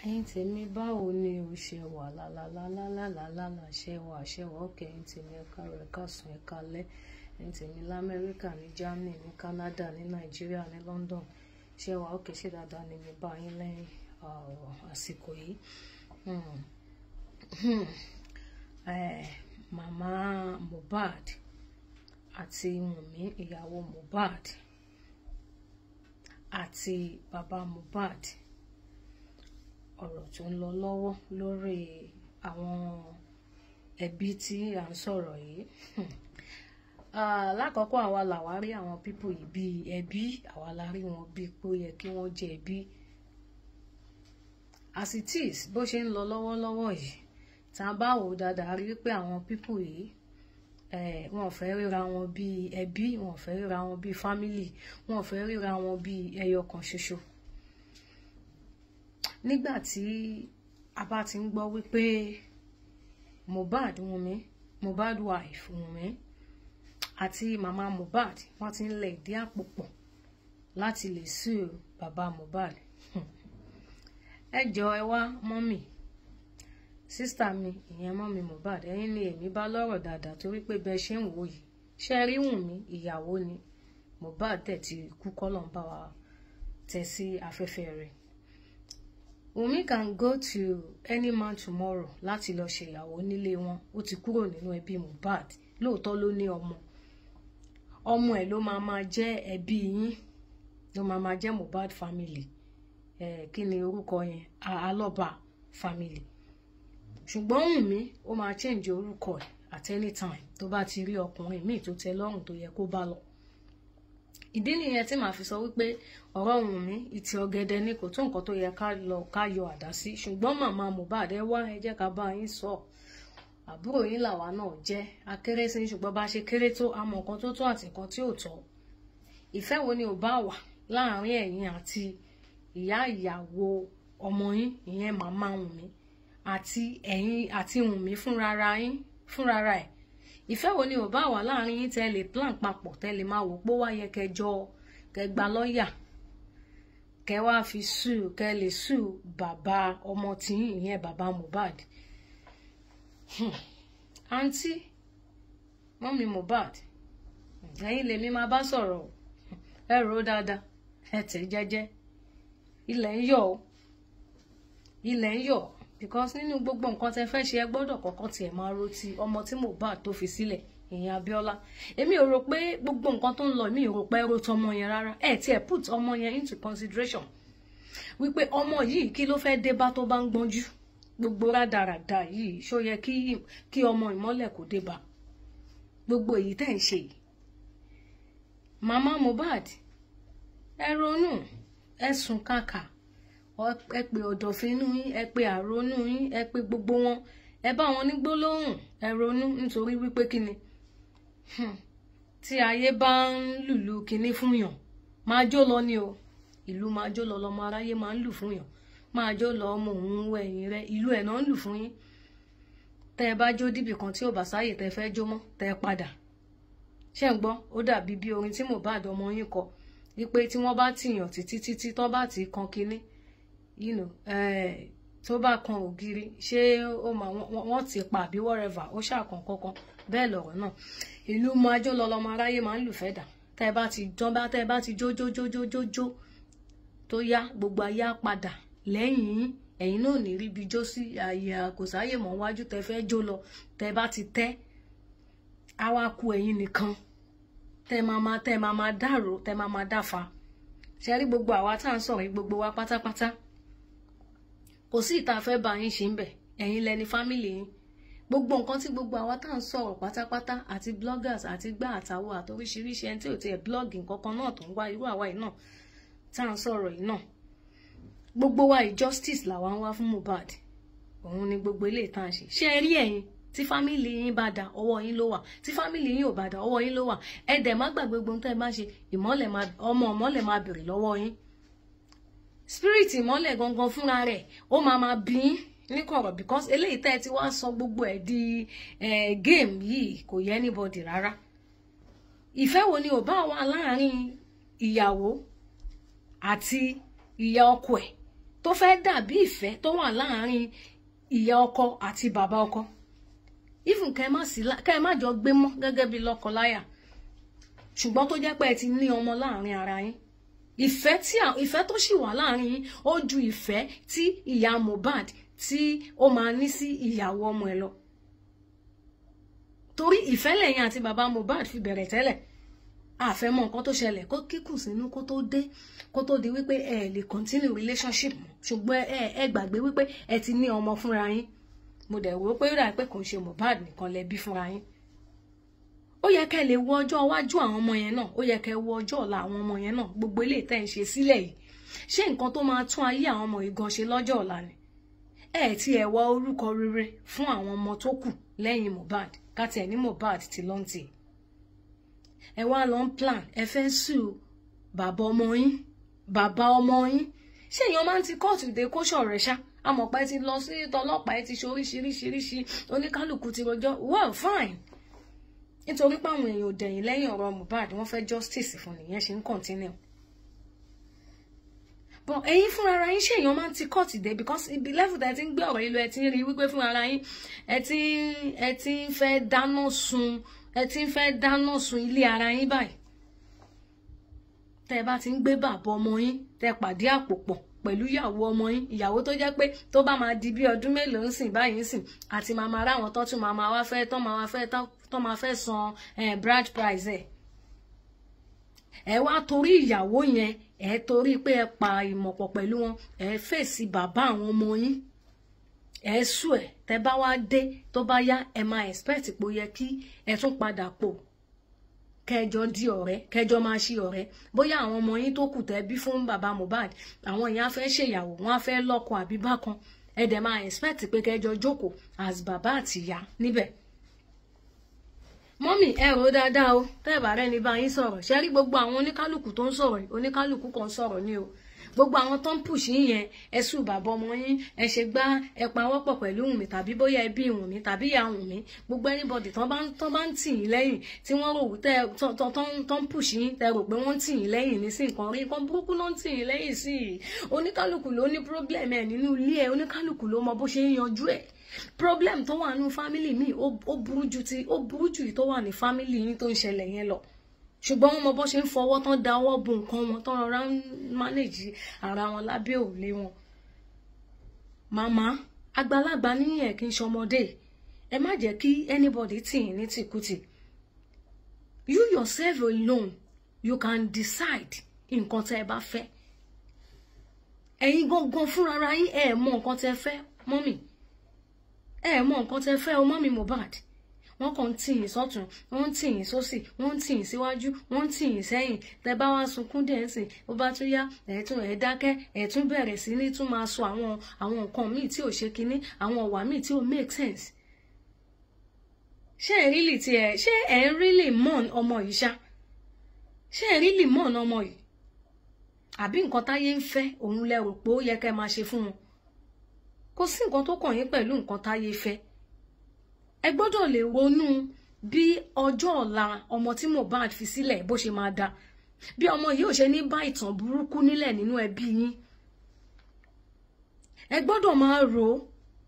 ẹ̀yin tèmi báwo ni o ṣe wà lálálálálálálá ṣe wà ṣe wà ókè ẹ̀yin tèmi ẹ̀ka rẹ̀ ẹ̀ka sùn ẹ̀ka lẹ́ ẹ̀yin tèmi lamẹ́ríkà ní germany ní canada ní nàìjíríà ní london ṣe wà ókè ṣe dáadáa ni mi bá yín lẹ́yìn àsìkò yìí màmá mohbad àti wùnmí ìyàwó mohbad àti bàbá mohbad ọ̀rọ̀ tó ń lọ lọ́wọ́ lórí àwọn ẹbí tí à ń sọ̀rọ̀ yìí lákọ̀ọ́kọ́ àwa làwa rí àwọn pípò yìí bíi ẹbí àwa la rí wọn bíi pé ó yẹ kí wọ́n jẹ ẹbí as it is bó ṣe ń lọ lọ́wọ́lọ́wọ́ yìí tá a bá wò ó dáadáa rí pé àwọn pípò yìí wọn ò fẹ́ ríra wọn bíi ẹbí wọn ò fẹ́ ríra wọn bíi fámìlì wọn ò fẹ́ ríra wọn bíi ẹyọ kan ṣoṣo nígbà tí a bá ti ń gbọ́ wípé Mohbad Wunmi Mohbad wife Wunmi àti màmá Mohbad wọ́n ti ń lẹ̀ ìdí àpò pọ̀ láti lè sue bàbá Mohbad ẹ jọ ẹ wá mọ́mì sísítà mi ìyẹn mọ́mì Mohbad ẹ̀yin ni èmi bá lọ́rọ̀ dáadáa torí pé bẹ́ẹ̀ ṣe ń wò yìí ṣe rí Wunmi ìyàwó ni Mohbad tẹ̀ ti kú kọ́lọ̀ ń bá wa tẹ̀ sí afẹ́fẹ́ rẹ̀ Wunmi can go to any man tomorrow láti lọ ṣe ìyàwó nílé wọn ó ti kúrò nínú ẹbí Mohbad lóòótọ́ ló ní ọmọ ọmọ ẹ̀ ló máa máa jẹ́ ẹbí yín ló máa máa jẹ́ Mohbad family ẹ̀ kí ni orúkọ yẹn alọ́ba family ṣùgbọ́n Wunmi ó máa change orúkọ ẹ̀ at any time tó bá ti rí ọkùnrin míì tó tẹ́ lọ́rùn tó yẹ kó bá lọ ìdí nìyẹn tí màá fi sọ wípé ọ̀rọ̀ Wùnmí ìtì ọ̀gẹ̀dẹ̀ ni kò tó nǹkan tó yẹ ká lọ ká yọ àdá sí ṣùgbọ́n màmá Mohbad ẹ wá ẹ jẹ́ ká bá yín sọ àbúrò yín làwa náà jẹ́ akéré sí ṣùgbọ́n bá ṣe kéré tó àmọ́ nǹkan tó tó àti nǹkan tí ò tọ́ ìfẹ́ wo ni ò bá wà láàárín ẹ̀yin àti ìyá ìyàwó ọmọ yín ìyẹn màmá Wùnmí àti ẹ̀yin àti Wùnmí fúnrara yín fúnrara ẹ̀ ìfẹ́ wo ni ò bá wà láàrin yín tẹ́ lè plan papọ̀ tẹ́ lè máa wò pé wá yẹ kẹjọ kẹgba lọ́ọ̀yà kẹ wá fi sùn kẹ lè sùn bàbá ọmọ tìyín ìyẹn bàbá Mohbad àǹtí mọ́mí Mohbad ẹ̀yin lèmi máa bá sọ̀rọ̀ ẹ rò ó dáadáa ẹ tẹ̀ jẹ́jẹ́ ilẹ̀ ń yọ̀ ilẹ̀ ń yọ̀ because nínú gbogbo nǹkan tẹ fẹ́ ṣe ẹ gbọ́dọ̀ kọ́kọ́ tiẹ̀ máa ro ti ọmọ tí Mohbad tó fi sílẹ̀ ìyẹn Abíọ́lá èmi ò rò pé gbogbo nǹkan tó ń lọ èmi ò rò pé ẹ ro tọmọ yẹn rárá ẹ tiẹ̀ put ọmọ yẹn into consideration wípé ọmọ yìí kí ló fẹ́ dé bá tó bá ń gbọ́njú gbogbo rádaràda yìí ṣó yẹ kí kí ọmọ ìmọ́lẹ̀ kò dé bá gbogbo èyí tẹ̀ ń ṣe yìí màmá Mohbad ẹ ronú ẹ sùn kàkà ẹ pè ọ̀dọ̀fínú yín ẹ pè àrónú yín ẹ pè gbogbo wọn ẹ bá wọn ní gbólóhùn ẹ ronú nítorí wípé kíni tí ayé bá ń lùlù kíní fún yàn máa jó lọ ni o ìlú máa jó lọ lọmọ aráyé máa ń lù fún yàn máa jó lọ ọmọ òun wọ ẹ̀yìn rẹ ìlú ẹ̀ náà ń lù fún yín tẹ ẹ bá jó dìbì kan tí ò bá sáyè tẹ fẹ́ jó mọ́ tẹ ẹ padà ṣé ń gbọ́ ó dàbí bí orin tí Mohbad ọmọ yín kọ wípé tí wọ́n bá tìyàn títí títí tán bá ti kan kinní you know, eh, tó bá kan ògiri ṣé ó máa wọ́n ti pa àbí whatever ó ṣàkàn kankan bẹ́ẹ̀ lọ̀rọ̀ náà ìlú máa jó lọ lọmọ aráyé máa ń lù fẹ́ dà tẹ́ ẹ bá ti jọ́ bá tẹ́ ẹ bá ti jó jó jó jó jó jó tó yá gbogbo ayé á padà lẹ́yìn yín ẹ̀yin náà ní ríbi jó sí àyè àkòsáyè mọ́ wájú tẹ́ fẹ́ jó lọ tẹ́ ẹ bá ti tẹ́ á wá ku ẹ̀yin nìkan tẹ́ máa máa tẹ́ máa máa dàrò tẹ́ máa máa dáfa ṣe rí gbogbo àwa tá à ń sọ̀rọ̀ gbogbo wa pátápátá kò sí ìta fẹ́ bá yín ṣe ń bẹ̀ ẹ̀yin lẹni fámìlì yín gbogbo nǹkan tí gbogbo àwa tá à ń sọ̀rọ̀ pátápátá àti bloggers àti gbá àtàwọ̀ àtòríṣiríṣi ẹni tí ò tiẹ̀ blog nǹkan kan náà tó ń wá irú àwa yìí náà tá à ń sọ̀rọ̀ yìí náà gbogbo wa yìí justice làwa ń wá fún Mohbad òun ni gbogbo ilé ìtàn ṣe ṣé ẹ rí ẹ̀yin tí fámìlì yín bá da ọwọ́ yín ló wà tí fámìlì yín ò bá da ọwọ́ yín ló wà ẹ dẹ̀ má gbàgbé gbogbo tẹ́ ẹ má ṣe ìmọ́lẹ̀ ọmọ ìmọ́lẹ̀ máa bèrè lọ́wọ́ yín spirit ìmọ́lẹ̀ gangan fúnra rẹ̀ ó máa máa bí yín ní kọ̀rọ̀ because eléyìí tẹ́ ẹ ti wá sọ gbogbo ẹ̀ di game yìí kò yẹ anybody rárá ìfẹ́ wo ni ò bá wà láàrin ìyàwó àti ìyá ọkọ ẹ̀ tó fẹ́ dàbí ìfẹ́ tó wà láàárín ìyá ọkọ àti bàbá ọkọ even kẹ́ ẹ má sí kẹ́ ẹ má jọ gbé mọ́ gẹ́gẹ́ bí lọ́kọláya ṣùgbọ́n tó jẹ́ pé ẹ ti ní ọmọ láàárín ara yín ìfẹ́ tí ìfẹ́ tó sì wà láàárín yín ó ju ìfẹ́ tí ìyá Mohbad tí ó máa ní sí ìyàwó ọmọ ẹ lọ torí ìfẹ́ lẹ́yìn àti bàbá Mohbad fi bẹ̀rẹ̀ tẹ́lẹ̀ àfẹ́mọ̀ nǹkan tó ṣẹlẹ̀ kó kíkùn sínú kó tó dé kó tó di wípé ẹ lè continue relationship mọ́ ṣùgbọ́n ẹ ẹ gbàgbé wípé ẹ ti ní ọmọ fúnra yín mo dẹ̀ wò ó pé ó dà pé kò ń ṣe Mohbad nìkan lẹ bí fúnra yín ó yẹ kẹ́ lè wo ọjọ́ iwájú àwọn ọmọ yẹn náà ó yẹ kẹ́ wo ọjọ́ ọ̀la àwọn ọmọ yẹn náà gbogbo eléyìí tẹ́ ń ṣe sílẹ̀ yìí ṣé nǹkan tó máa tún ayé àwọn ọmọ yìí gan ṣe lọ́jọ́ ọ̀la ni ẹ ti ẹ̀ wá orúkọ rere fún àwọn ọmọ tó kù lẹ́yìn Mohbad káti ẹ̀ ní Mohbad ti lọ́n tì ẹ wá lọ ń plan ẹ fẹ́ sùn bàbá ọmọ yín bàbá ọmọ yín ṣé èèyàn máa ń ti kóòtù dé kóṣọ rẹ ṣá amọ̀pá ẹ ti lọ sí tọlọ́pàá ẹ ti ṣe oríṣiríṣiríṣi oníkálukú ti rojọ́ well fine nítorí pé àwọn èèyàn ò dẹ̀yìn lẹ́yìn ọ̀rọ̀ Mohbad wọ́n fẹ́ justice fún nìyẹn ṣe ń continue but ẹ̀yin fúnra ara yín ṣé èèyàn máa ń ti court dé because ibi level tẹ́ ti ń gbé ọ̀rọ̀ yìí lọ ẹ ti ń rí wípé fúnra ara yín ẹ ti ẹ ti ń fẹ́ dáná sun ẹ ti ń fẹ́ dáná sun ilé ara yín báyìí tẹ́ bá ti ń gbé bàbá ọmọ yín tẹ́ pàdé àpò pọ̀ pẹ̀lú ìyàwó ọmọ yín ìyàwó tó jẹ́ pé tó bá máa di bí ọdún mélòó ń sìn báyìí ń sìn àti màmá ara àwọn tó tún máa máa wá fẹ́ tó máa wá fẹ́ tó máa fẹ́ san bride price ẹ̀ ẹ wá torí ìyàwó yẹn ẹ torí pé ẹ pa ìmọ̀pọ̀ pẹ̀lú wọn ẹ fèsì bàbá àwọn ọmọ yín ẹ sùn ẹ tẹ bá wá dé tó bá yá ẹ máa expect pé ó yẹ kí ẹ tún padà pò kẹjọ di ọ̀rẹ́ kẹjọ máa ṣe ọ̀rẹ́ bóyá àwọn ọmọ yín tó kù tẹ́ bí fún bàbá Mohbad àwọn èèyàn á fẹ́ ṣèyàwó wọn á fẹ́ lọ́kọ àbí bákan ẹ dẹ̀ máa expect pé kẹjọ jókòó as bàbá àtìyá níbẹ̀ mọ́mì ẹ rò dáadáa o tẹ́ẹ̀bà rẹ ní bá yín sọ̀rọ̀ ṣe rí gbogbo àwọn oníkálùkù tó ń sọ̀rọ̀ oníkálùkù kan sọ̀rọ̀ ní o gbogbo àwọn tó ń push yín yẹn ẹ sùn bàbá ọmọ yín ẹ ṣe gbá ẹ pawọ́pọ̀ pẹ̀lú Wùnmí tàbí bóyá ẹbí Wùnmí tàbí ìyá Wùnmí gbogbo anybody tó bá tó bá ń tì yín lẹ́yìn tí wọ́n rò tẹ tó ń push yín tẹ rò pé wọ́n ń tì yín lẹ́yìn ní sí nǹkan rí nǹkan burúkú ló ń tì yín lẹ́yìn sí i oníkálùkù ló ní problem ẹ̀ nínú ilé ẹ̀ oníkálùkù ló mọ bó ṣe ń yanjú ẹ̀ problem tó wà nínú family mi ó burú ju ti ó burú ju tó wà ní family yín tó ń ṣẹlẹ̀ yẹn lọ ṣùgbọ́n wọn mọ bó ṣe ń fọwọ́ tán da ọwọ́ bo nǹkan wọn tán rọra ń mánéjì ara wọn lábẹ́ òrùlé wọn. màmá àgbàlagbà níyẹn kì í ṣọmọdé ẹ má jẹ́ kí anybody tì yín ní tìkùtì you yourself alone you can decide nǹkan tẹ́ ẹ bá fẹ́ ẹ̀yin gangan fúnra yín ẹ mọ nǹkan tẹ́ fẹ́ mọ́mì ẹ mọ nǹkan tẹ́ fẹ́ o mọ́mì Mohbad wọ́n kàn ń tì yín sọ́tún wọ́n ń tì yín sósì wọ́n ń tì yín síwájú wọ́n ń tì yín sẹ́yìn tẹ́ bá wá sunkún díẹ̀ sìn ó bá tún yá ẹ̀ tún ẹ̀ dákẹ́ ẹ̀ tún bẹ̀rẹ̀ sí ní tún máa sọ àwọn àwọn nǹkan míì tí ò ṣe kinní àwọn ọ̀wà míì tí ò make sense. ṣé ẹ̀ rílì tí ẹ̀ ṣé ẹ̀ ń rílì mọ́ọ̀n ọmọ yìí ṣá ṣé ẹ̀ rílì mọ́ọ̀n ọmọ yìí àbí nǹkan táyé ń fẹ́ òun lẹ rò pé ó yẹ kẹ́ máa ṣe fún wọn kò sí nǹkan tó kàn yín pẹ̀lú nǹkan táyé fẹ́ ẹ gbọ́dọ̀ lè ronú bí ọjọ́ ọ̀la ọmọ tí Mohbad fi sílẹ̀ bó ṣe máa da bí ọmọ yìí ò ṣe ní bá ìtàn burúkú nílẹ̀ nínú ẹbí yín ẹ gbọ́dọ̀ máa rò ó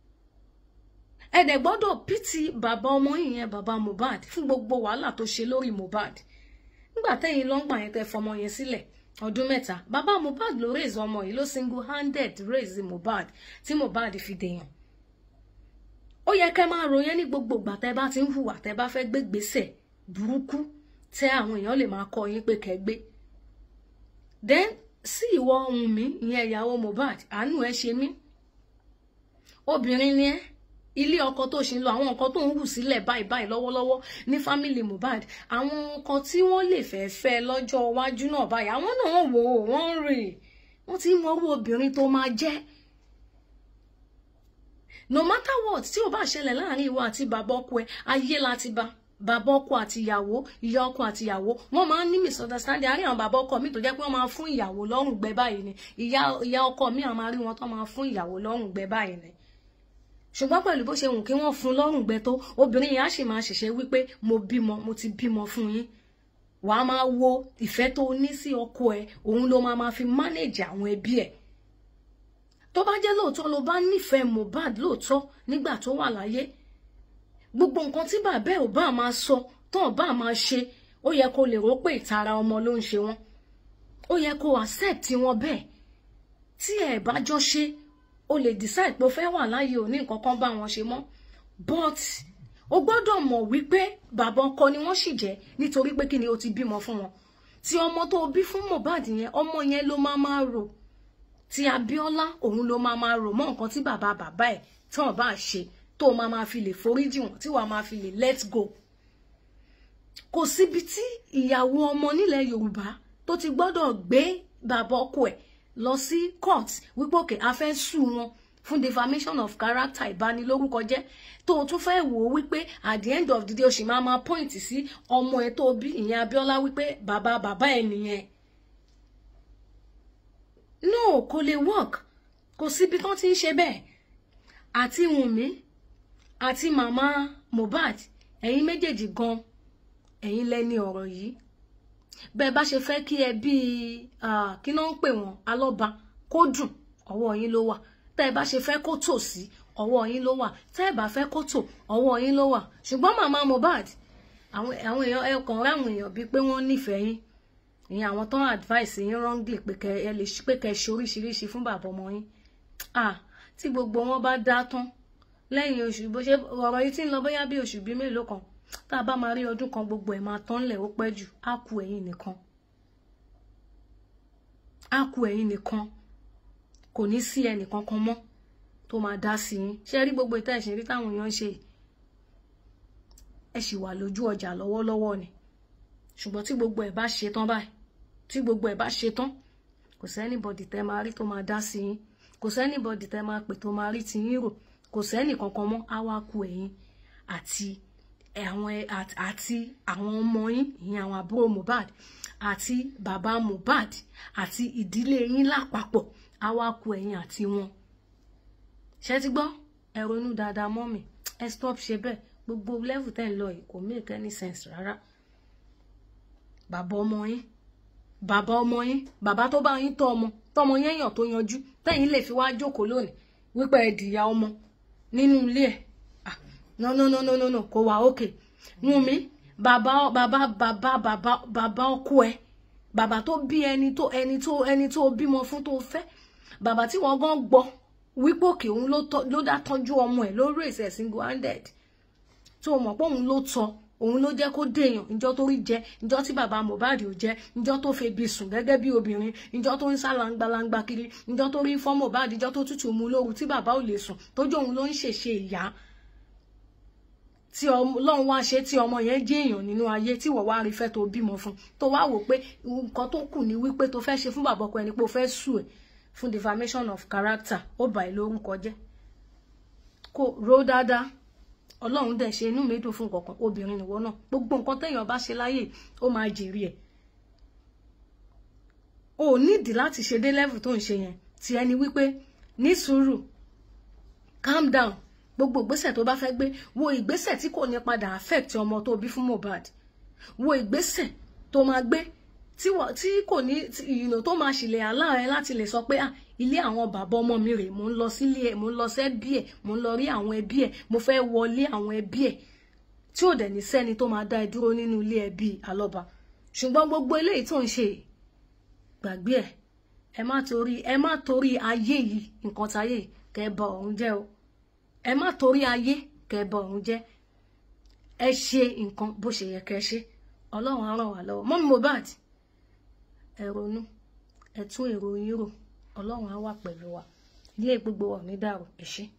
ẹ dẹ̀ gbọ́dọ̀ pìtì bàbá ọmọ yìí yẹn bàbá Mohbad fún gbogbo wàhálà tó ṣe lórí Mohbad nígbà tẹ́yìn lọ́ngbà yẹn tẹ́ fọmọ yẹn sílẹ̀ ọdún mẹ́ta bàbá Mohbad ló raise ọmọ yìí ló single handed raise Mohbad tí Mohbad fi dèèyàn ó yẹ kẹ́ máa ròyìn ní gbogbo ìgbà tẹ́ bá ti ń hùwà tẹ́ bá fẹ́ gbé gbèsè burúkú tẹ́ àwọn èèyàn lè máa kọ yín pé kẹ́ gbé then sí ìwọ ohun mi ìyẹn ìyàwó Mohbad àánú ẹ ṣe mí obìnrin ni ẹ ilé ọkọ tó ṣe ń lọ àwọn nǹkan tó ń hù sílẹ̀ báyìí báyìí lọ́wọ́lọ́wọ́ ní fámìlì Mohbad àwọn nǹkan tí wọ́n lè fẹ́ fẹ́ lọ́jọ́ iwájú náà báyìí àwọn náà wò ó wọ́n ń rè wọ́n ti ń mọrú obìnrin tó máa jẹ́ no matter what tí ó bá ṣẹlẹ̀ láàrin ìwọ àti bàbá ọkọ ẹ ayé láti bá bàbá ọkọ àti ìyàwó ìyá ọkọ àti ìyàwó wọ́n máa ń ní misunderstanding àárín àwọn bàbá ọkọ mi tó jẹ́ pé wọ́n máa fún ìyàwó lọ́rùn gbẹ báyìí ni ìyá ìyá ọkọ mi àwọn máa rí wọn tó máa fún ìyàwó lọ́rùn gbẹ báyìí ni ṣùgbọ́n pẹ̀lú bó ṣe wù kí wọ́n fún lọ́rùn gbẹ tó obìnrin yẹn á sì máa ṣẹ̀ṣẹ̀ wípé mo bímọ mo ti bímọ fún yín wàá máa wo ìfẹ́ tó ní sí ọkọ ẹ òun ló máa máa fi manage àwọn ẹbí ẹ̀ tó bá jẹ́ lóòótọ́ ló bá nífẹ̀ẹ́ Mohbad lóòótọ́ nígbà tó wà láyé gbogbo nǹkan tí bàbá ẹ̀ ò bá máa sọ tó ò bá máa ṣe ó yẹ kó lè rò pé ìtara ọmọ ló ń ṣe wọn ó yẹ kó accept wọn bẹ́ẹ̀ tí ẹ̀ bá jọ ṣe o lè decide pé o fẹ́ wà láyé ò ní nǹkan kan bá wọn ṣe mọ́ but o gbọ́dọ̀ mọ̀ wípé bàbá ọkọ ni wọ́n sì jẹ́ nítorí pé kí ni o ti bímọ fún wọn tí ọmọ tó bí fún Mohbad yẹn ọmọ yẹn ló máa máa rò tí Abíọ́lá òun ló máa máa rò mọ́ nǹkan tí bàbá bàbá ẹ̀ tí wọ́n bá ṣe tó máa máa fi lè foríjì wọn tí wàá máa fi lè let go kò síbi tí ìyàwó ọmọ nílẹ̀ Yorùbá tó ti gbọ́dọ̀ gbé bàbá ọkọ ẹ̀ lọ sí court wípé òkè a fẹ́ sùn wọn fún defamation of character ìbanilórúkọ jẹ́ tó o tún fẹ́ wò ó wípé at the end of the day o sì máa máa point sí ọmọ ẹ̀ tó bí ìyẹn Abíọ́lá wípé bàbá bàbá ẹ̀ nìyẹn no kò lè work kò síbi tán ti ń ṣe bẹ́ẹ̀ àti Wùnmí àti màmá Mohbad ẹ̀yin méjèèjì gan ẹ̀yin lẹ́ni ọ̀rọ̀ yìí bẹ́ẹ̀ bá ṣe fẹ́ kí ẹ bí kí náà ń pè wọ́n alọ́ba kó dùn ọwọ́ yín ló wà tẹ́ ẹ bá ṣe fẹ́ kó tò sí ọwọ́ yín ló wà tẹ́ ẹ bá fẹ́ kó tò ọwọ́ yín ló wà ṣùgbọ́n màmá Mohbad àwọn èèyàn ẹ kàn ráwọn èèyàn bíi pé wọ́n nífẹ̀ẹ́ yín ìyẹn àwọn tó ń advice yín wrongly pé kẹ ẹ lè pé kẹ ṣe oríṣiríṣi fún bàbá ọmọ yín ah tí gbogbo wọn bá dá tán lẹ́yìn oṣù bó ṣe ọ̀rọ̀ yìí ti ń lọ bóyá bí oṣù bíi mélòó kan tá a bá máa rí ọdún kan gbogbo ẹ̀ máa tán lẹ̀ ó pẹ́ jù á kù ẹ̀yin nìkan á kù ẹ̀yin nìkan kò ní sí ẹnìkan kan mọ́ tó máa dá sí yín ṣé rí gbogbo ìta ẹ̀sìn rí táwọn èèyàn ń ṣe ẹ sì wà lójú ọjà lọ́wọ́lọ́wọ́ ni ṣùgbọ́n tí gbogbo ẹ̀ bá ṣe tán báyìí tí gbogbo ẹ̀ bá ṣe tán kò sẹ́nìbọ̀dì tẹ́ máa rí tó máa dá sí yín kò sẹ́nìbọ̀dì tẹ́ máa pè tó máa rí ti yín rò kò sẹ́nì kankan mọ́ á wá kù ẹ̀yin àti àwọn àti àwọn ọmọ yín ìyẹn àwọn àbúrò Mohbad àti bàbá Mohbad àti ìdílé yín lápapọ̀ á wá kù ẹ̀yin àti wọn ṣé ti gbọ́ ẹ ronú dáadáa mọ́ mi ẹ stop ṣe bẹ́ẹ̀ gbogbo level tẹ́ ń lọ yìí kò make any sense rárá bàbá ọmọ yín bàbá ọmọ yín bàbá tó bá yín tọ́ ọmọ tọ́mọ yẹn yàn tó yanjú tẹ́yìn lè fi wá jókòó lónìí wípé ẹ dìyà ọmọ nínú ilé ẹ̀ ah no no no no no no kò wá òkè Wùnmí bàbá bàbá bàbá bàbá bàbá ọkọ ẹ bàbá tó bí ẹni tó ẹni tó ẹni tó bímọ fún tó fẹ́ bàbá tí wọ́n gan gbọ́ wípé òkè òun ló dá tọ́jú ọmọ ẹ̀ lórí ìṣẹ̀ single handed tó mọ̀ pé òun ló tọ́ òun ló jẹ́ kó dèèyàn ìjọ tó rí jẹ ìjọ tí bàbá Mohbad ò jẹ ìjọ tó febi sùn gẹ́gẹ́ bí obìnrin ìjọ tó ń sá langbalangba kiri ìjọ tó rí fọ́ Mohbad ìjọ tó tútù mú lóru tí bàbá ò lè sùn tójú òun ló ń ṣèṣe ìyá tí Ọlọ́run wá ṣe tí ọmọ yẹn jẹ́ èèyàn nínú ayé tí wọ́n wá rí fẹ́ tó bímọ fún tó wá wò pé nǹkan tó kù ní wípé tó fẹ́ ṣe fún bàbá ọkọ ẹni pé ó fẹ́ sùn ẹ̀ fún defamation of character ó bà ẹ́ lórúkọ jẹ́ kó ro dáadáa ọlọ́run dẹ̀ ṣe inú mi dùn fún kankan obìnrin nìwọ náà gbogbo nǹkan téèyàn bá ṣe láyè ó máa jèrè ẹ̀ o ò nídìí láti ṣe dé level tó ń ṣe yẹn tí ẹni wípé ní sùúrù calm down gbogbo ìgbésẹ̀ tó bá fẹ́ gbé wo ìgbésẹ̀ tí kò ní padà affect ọmọ tó bí fún Mohbad wo ìgbésẹ̀ tó máa gbé tí kò ní ìyìnà tó máa ṣìlẹ̀ aláàrẹ láti lè sọ pé ah ilé àwọn bàbá ọmọ mi rèé mò ń lọ sílé ẹ mò ń lọ sẹ́bí ẹ mò ń lọ rí àwọn ẹbí ẹ mo fẹ́ wọlé àwọn ẹbí ẹ tí ò dẹ̀ ní sẹ́ni tó máa dá ẹ dúró nínú ilé ẹbí alọ́ba ṣùgbọ́n gbogbo eléyìí tó ń ṣe gbàgbé ẹ ẹ má torí ẹ má torí ayé yìí nǹkan táyé kẹ́ ẹ bà ọ̀run jẹ́ o ẹ má torí ayé kẹ́ ẹ bà ọ̀run jẹ́ ẹ ṣe nǹkan bó ṣe yẹ kẹ́ ẹ ṣe ọlọ́run á ràn wá lọ́wọ́ mọ́mí Mohbad ẹ ronú ẹ tún èrò yín rò ọlọ́run á wà pẹ̀lú wa ilé gbogbo wa ò ní dàrú ẹ ṣé.